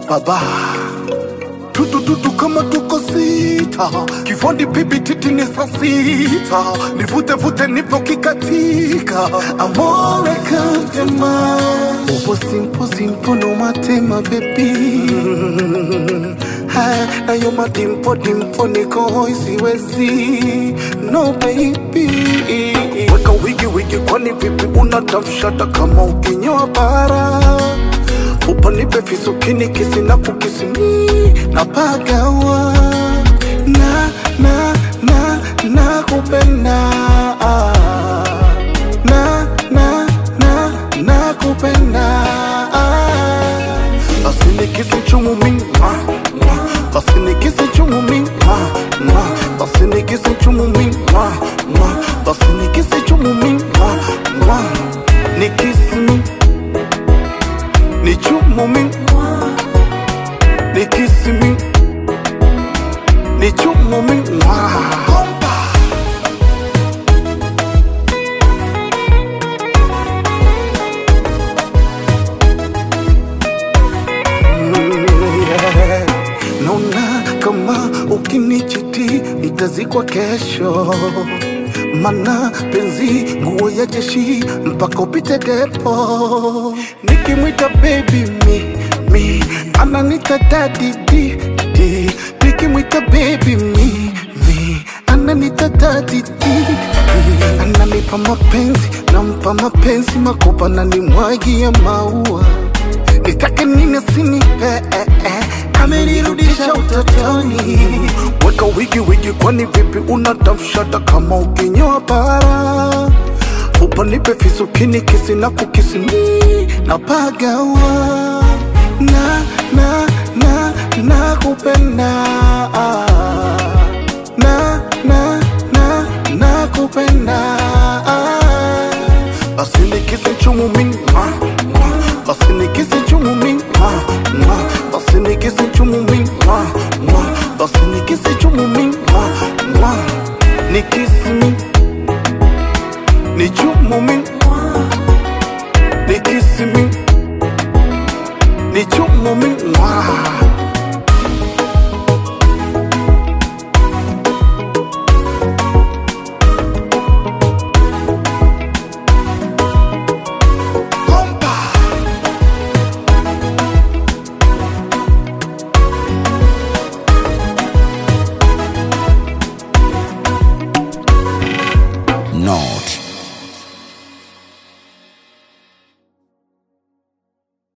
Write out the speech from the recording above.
baba tutututu kama tuko sita kifundi pipi titi ni saa sita nivute vute nipo kikatika amore kantema upo simpo simpo no matema bebi nayo madimpo dimpo niko hoi siwezi no baby weka wigi wigi kwani vipi unatafshata kama ukinyoa bara upanipe fisukini kisi na kukisimi na pagawa na na na na kupenda na na na na kupenda basi nikisi chumu mingi basi nikisi chumu mingi basi nikisi chumu mingi basi nikisi chumu mingi nikisi mingi ni chumu mingi ni kisi mingi ni chumu mingi yeah. Naona kama ukinichiti nitazikwa kesho, mana penzi nguo ya jeshi mpaka upite depo. Nikimwita baby mi mi ananita daddy di di, nikimwita baby mi mi ananita daddy di di, ananipa mapenzi nampa mapenzi makopa na nimwagia maua nitake nini sinipe eh, eh. amenirudisha utotoni weka wigi wigi kwani vipi unatafshata kama ukinyoa bara upanipe fisukini kisi na kukisimi na pagawa na na na na kupenda na na na na kupenda basi nikisi chumu mingi basi nikisi chumu mingi basi nikisi chumu mingi basi nikisi chumu mingi nikisi mingi ni chumu mingi nikisi mingi ni chumu mingi North